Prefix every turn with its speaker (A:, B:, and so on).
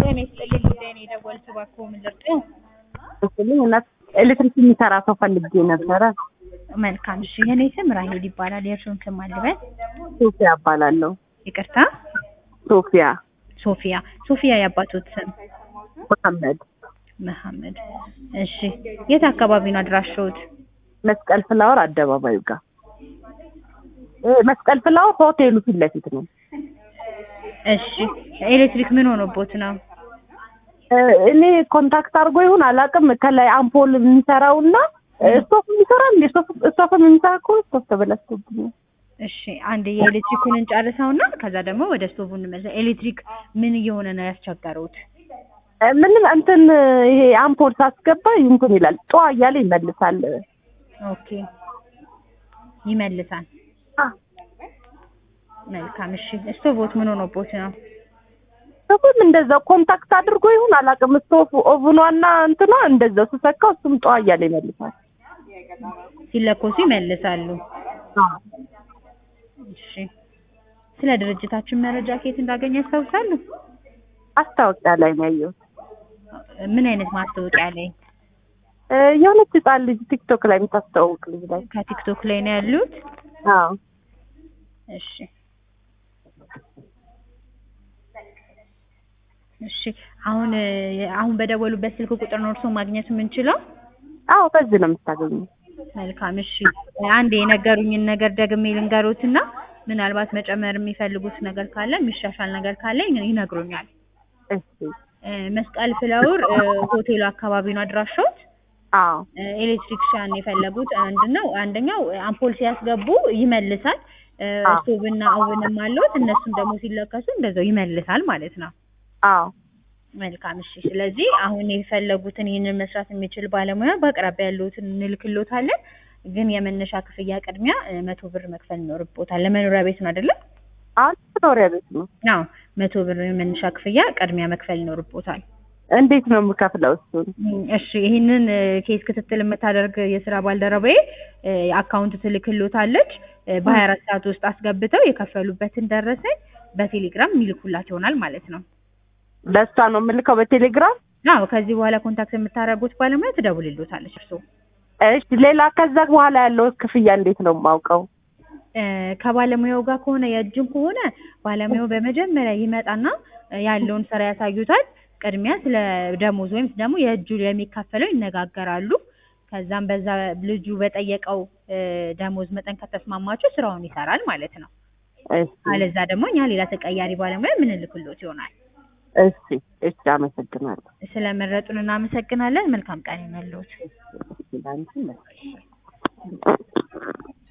A: ጤና ይስጥልኝ ጉዳይ ነው የደወልኩት እባክዎ ምን ልርዳው?
B: ስልኝ እናት ኤሌክትሪክ የሚሰራ ሰው ፈልጌ ነበረ።
A: መልካም እሺ የኔ ስም ራሄል ይባላል የእርሱን ስም አልበል
B: ሶፊያ እባላለሁ።
A: ይቅርታ
B: ሶፊያ
A: ሶፊያ ሶፊያ የአባቶት ስም
B: መሐመድ
A: መሐመድ እሺ የት አካባቢ ነው አድራሻዎት
B: መስቀል ፍላወር አደባባዩ ጋር እ መስቀል ፍላወር ሆቴሉ ፊት ለፊት ነው።
A: እሺ ኤሌክትሪክ ምን ሆኖቦት ነው
B: እ እኔ ኮንታክት አድርጎ ይሁን አላውቅም። ከላይ አምፖል የሚሰራውና ስቶፍ የሚሰራ እንዴ ስቶፍም የሚሰራ ከሆነ ስቶፍ ተበላሽቶብኛል።
A: እሺ አንድ የኤሌክትሪኩን እንጨርሰውና ከዛ ደግሞ ወደ ስቶቡ እንመለስ ኤሌክትሪክ ምን እየሆነ ነው ያስቸገሩት
B: እ ምንም እንትን ይሄ አምፖል ሳስገባ እንትን ይላል ጧ እያለ ይመልሳል።
A: ኦኬ ይመልሳል
B: አ
A: መልካም እሺ ስቶቮት ምን ሆኖቦት ነው
B: ስቶፍም እንደዛው ኮንታክት አድርጎ ይሁን አላውቅም። ስቶፍ ኦቭኗና እንትኗ እንደዛው ስሰካው እሱም ጧ እያለ ይመልሳል።
A: ሲለኮሱ ይመልሳሉ እሺ ስለ ድርጅታችን መረጃ ከየት እንዳገኘ ያስታውሳሉ
B: ማስታወቂያ ላይ ነው ያየሁት።
A: ምን አይነት ማስታወቂያ ላይ
B: እ የሆነች ህጻን ልጅ ቲክቶክ ላይ የምታስተዋውቅ ልጅ ላይ
A: ከቲክቶክ ላይ ነው ያሉት
B: አዎ
A: እሺ እሺ አሁን እ አሁን በደወሉበት ስልክ ቁጥር ነው እርስዎ ማግኘት የምንችለው
B: አዎ በዚህ ነው የምታገኘው።
A: መልካም እሺ አንድ የነገሩኝን ነገር ደግሜ ልንገሮትና ምናልባት መጨመር የሚፈልጉት ነገር ካለ የሚሻሻል ነገር ካለ ይነግሩኛል
B: እሺ
A: እ መስቀል ፍላወር እ ሆቴሉ አካባቢ ነው አድራሻዎት
B: አዎ
A: እ ኤሌክትሪክሻን የፈለጉት ምንድን ነው አንደኛው አምፖል ሲያስገቡ ይመልሳል እ
B: አዎ።
A: ስቶቭና ኦቭንም አለዎት እነሱም ደግሞ ሲለከሱ እንደዛው ይመልሳል ማለት ነው
B: አዎ
A: መልካም እሺ ስለዚህ አሁን የፈለጉትን ይህንን መስራት የሚችል ባለሙያ በአቅራቢያ ያለዎትን እንልክሎታለን ግን የመነሻ ክፍያ ቅድሚያ እ መቶ ብር መክፈል ይኖርቦታል ለመኖሪያ ቤት ነው አይደለም
B: አሁን መኖሪያ ቤት ነው።
A: አዎ መቶ ብር የመነሻ ክፍያ ቅድሚያ መክፈል ይኖርቦታል
B: እንዴት ነው የምከፍለው እሱን?
A: እም፣ እሺ ይህንን እ ኬስ ክትትል የምታደርግ የስራ ባልደረባዬ እ አካውንት ትልክሎታለች እ በሀያ አራት ሰዓት ውስጥ አስገብተው የከፈሉበትን ደረሰኝ በቴሌግራም የሚልኩላት ይሆናል ማለት ነው
B: ለእሷ ነው የምልከው በቴሌግራም።
A: አዎ ከዚህ በኋላ ኮንታክት የምታደርጉት ባለሙያ ትደውልሎታለች እርስዎ
B: እሺ ሌላ ከዛ በኋላ ያለው ክፍያ እንዴት ነው የማውቀው?
A: እ ከባለሙያው ጋር ከሆነ የእጅን ከሆነ ባለሙያው በመጀመሪያ ይመጣና እ ያለውን ስራ ያሳዩታል። ቅድሚያ ስለ ደሞዝ ወይም ደግሞ የእጁ የሚካፈለው ይነጋገራሉ። ከዛም በዛ ልጁ በጠየቀው እ ደሞዝ መጠን ከተስማማችሁ ስራውን ይሰራል ማለት ነው።
B: እሺ
A: አለዛ ደግሞ እኛ ሌላ ተቀያሪ ባለሙያ ምንልክሎት ይሆናል።
B: እሺ እሺ አመሰግናለሁ።
A: ስለመረጡን እናመሰግናለን። መልካም ቀን ይሁንልዎት።
B: እሺ ላንቺ